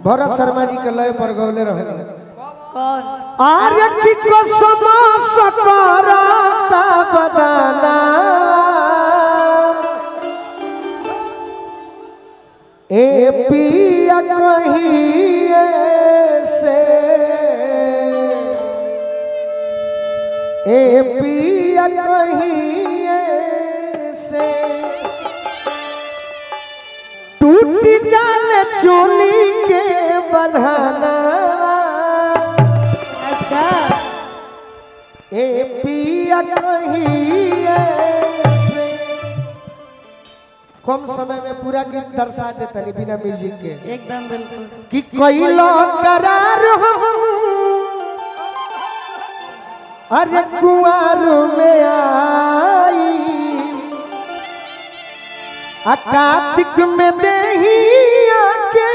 भरत शर्मा जी के लय पर गौले रहनी कौन आर्य की कसम सकराता बदाना ए पिया कहीं से ए पिया कहीं से टूट जाल चोली के बन्हाना अच्छा ए पिया कहीं से कम समय में पूरा गीत दर्शा देतनी बिना म्यूजिक के एकदम बिल्कुल कि कैलो करार हम अरे कुआर में आई आ कार्तिक में देही आके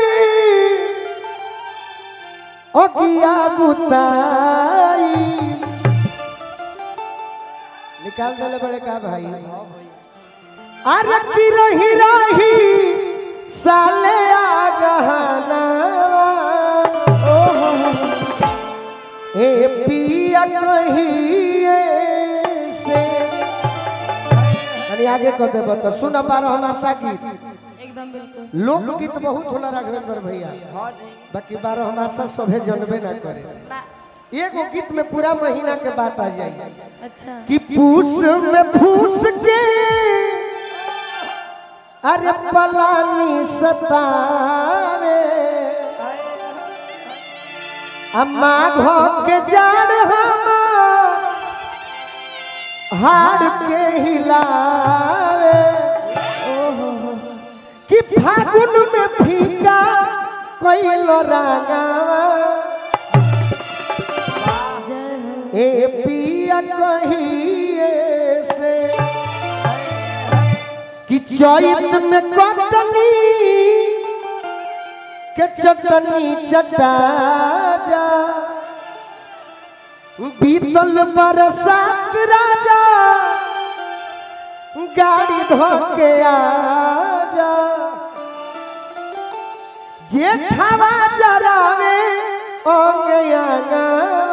ओ किया बुताई निकाल दले बड़े का भाई अरे की रही रही साले आ गहना ए पिया कहीं से अरे आगे कर देब तो सुन पारो हमार गीत एकदम बिल्कुल लोकगीत बहुत होला राघवेंद्र भैया बाकी बारह हमासा सभे जनबे ना करे एगो गीत में पूरा महीना के बात आ जाए अच्छा कि पूस में फूस के अरे पलानी सतावे अम्मा घो के जाड़ हमार हाड़ के हिलावे कि फागुन में फीका कोइलो रागावा जय हो ए पिया कहिए से कि चैत में कटनी के चटनी चटा जा बीतल बरसात राजा गाड़ी धोके आ जा जेठावा जरावे ओंगयाना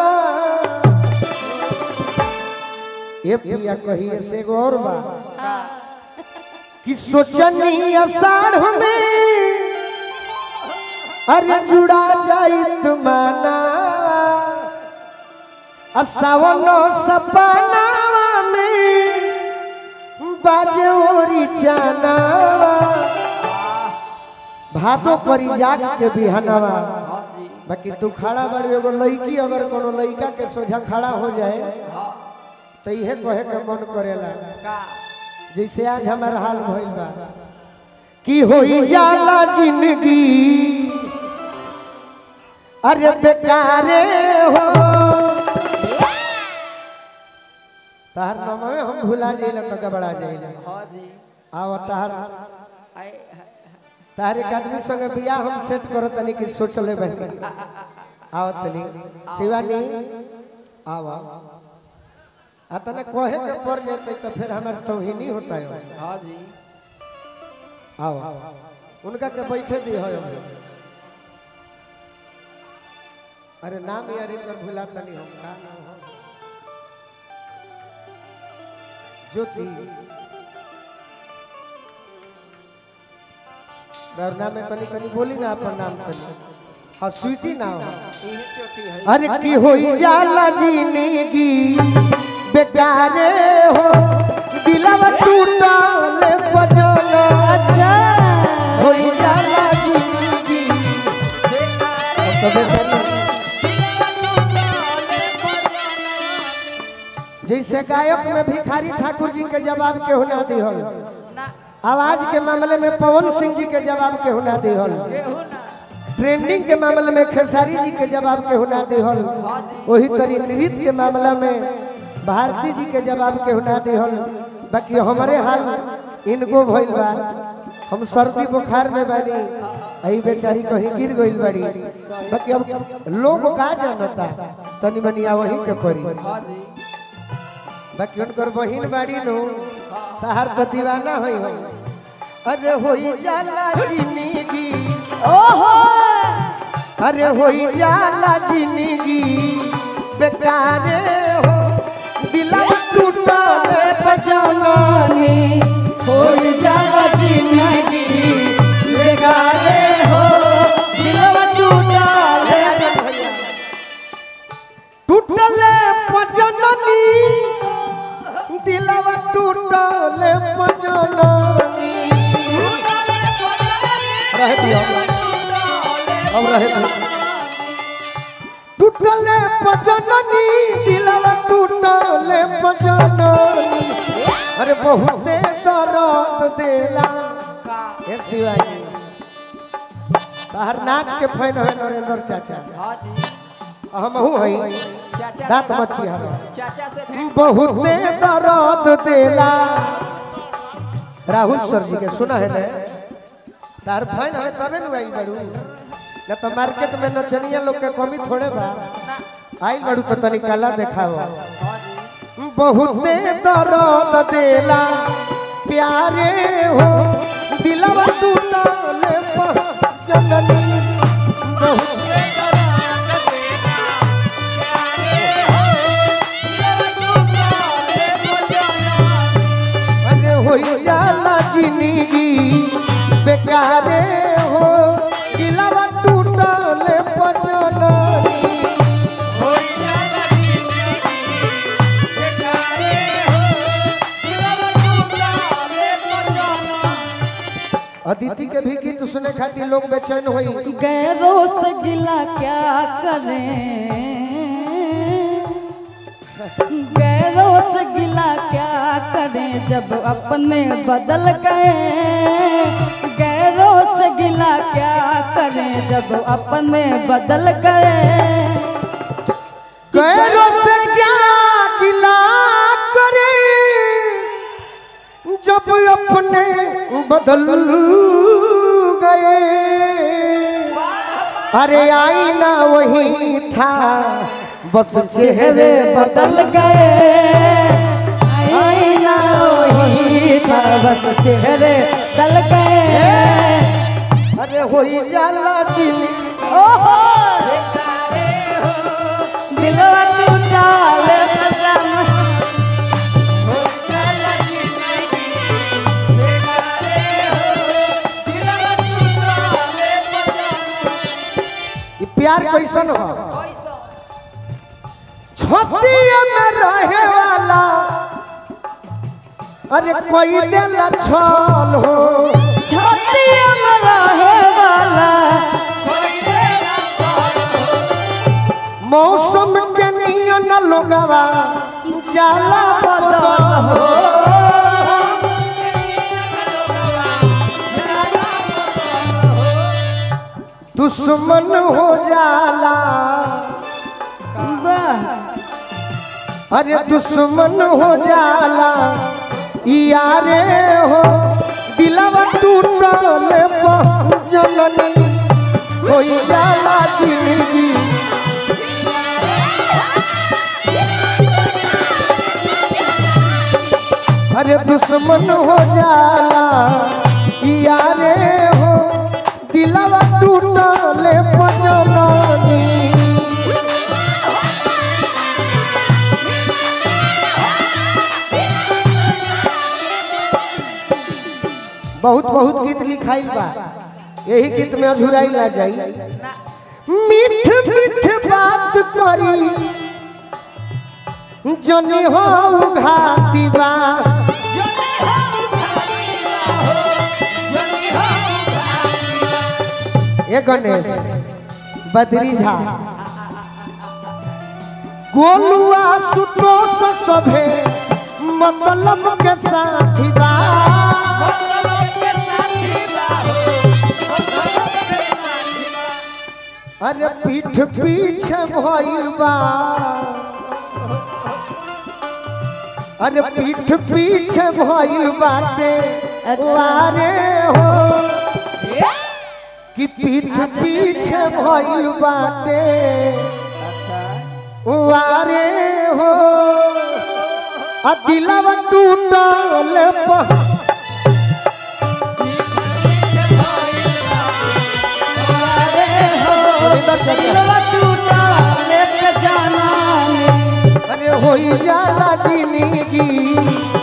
ये पिया कहिए से एगो और बा कि सोचनी अषाढ़ में अरे जुड़ा जाई तुमाना असावनो सपनावा में बाजे ओरी चाना भादो परी जाग के बिहनवा बाकी तू खड़ा बड़ी एगो लड़की अगर कोनो लड़का के सोझा खड़ा हो जाए तो इहे कहे के मन करेला जैसे आज हमार हाल भइल बा कि होई जाला जिंदगी अरे बेकारे हो तहर नमवे हम भुला जाइला तो गबड़ा जाइला आओ तहर तहर एक आदमी संगे बियाह हम सेट करो तनी कि सोच ले बहन आओ तनी शिवानी आओ आ तने कहे के पड़ जेते तो फिर हमार तौहीनी होता है आओ उनका के बैठे दी हो अरे नाम यार इनकर भुला तनी हम का नाम हो ज्योति वरना में तनी तनी बोली ना अपन नाम तनी हाँ स्वीटी नाम अरे की होई जाला जिंदगी बेकारे हो दिलवा टूटल बजल अच्छा होई जाला जिंदगी अब तो बेचारी जैसे गायक में भिखारी ठाकुर जी के जवाब के होना दिहल आवाज के मामले में पवन सिंह जी के जवाब के होना दिहल ट्रेंडिंग के मामले में खेसारी जी के जवाब के होना दिहल वही तरी नृत्य के मामला में भारती जी के जवाब के होना दिहल बाकी हमारे हाल इनको भइल बा हम सर्दी बुखार में बानी आई बेचारी कहीं गिर गइल बाड़ी बाकी अब लोग का जानता तनी मनिया वही के परी बाकी उनकर बहिन बाड़ी नो तहार तो दीवाना होई हो अरे होई जाला जिंदगी ओहो अरे हो जाला जिंदगी बेकारे हो दिलवा टूटल बजानी हो जाला जिंदगी बेगारे हो दिलवा टूटा टूटल पजननी दिलवा टूटल पजननी रह दियो अब रह दियो टूटल पजननी दिलवा टूटल पजननी अरे बहुते दर्द देला ए शिवाजी बाहर नाच के फैन है नरेंद्र चाचा हमहू हई दांत मच्छी हम चाचा से भेंट बहुते दर्द देला राहुल सर जी के सुना है ना तार फैन है तबे नु आई बड़ू न तो मार्केट में नचनिया लोग के कमी थोड़े बा आई बड़ू तो तनी कला देखाओ बहुते दर्द देला प्यारे हो दिलवा टूटल जननी बहुते अरे हो जाला जिंदगी बेकारे हो दिलवा टूटल पजननी अदिति के भी गीत सुने खातिर लोग बेचैन होई गैरों से गिला क्या करें गैरों से गिला क्या करें जब अपने बदल गए गैरों से गिला क्या करें जब अपने बदल गए कैरो से क्या गिला करे जब अपने बदल गए अरे आईना वही था बस चेहरे बदल बदल गए आईना वही था बस चेहरे दल गए अरे होई जाला जिंदगी ओहो दिलवा टूटा ले कसम ई प्यार कैसन हो छतिया में रहे वाला अरे कोई दिल छल हो छातिया में रहे वाला मौसम के नियन लोगवा जाला बदल हो दुश्मन हो जाला वाह अरे दुश्मन हो जाला यारे हो दिलवा टूटल जननी हो जाला जिंदगी अरे दुश्मन हो जाला यारे हो दिलवा टूटल जननी बहुत बहुत गीत लिखाइल बा यही गीत में अधूराई ला जाई मीठ मीठ बात करी जनी हो घाती बा ए गणेश बदरी झा गोलुआ सुतोष सभे मतलब के साथी बा अरे पीठ पीछे भइल बा अरे पीठ पीछे भइल बाटे अच्छा। वारे हो कि पीठ पीछे भइल बाटे वारे हो आ दिलवा टूटल प अरे हो चाचा दिलवा टूटा लेके जाना अरे होई जाला जिंदगी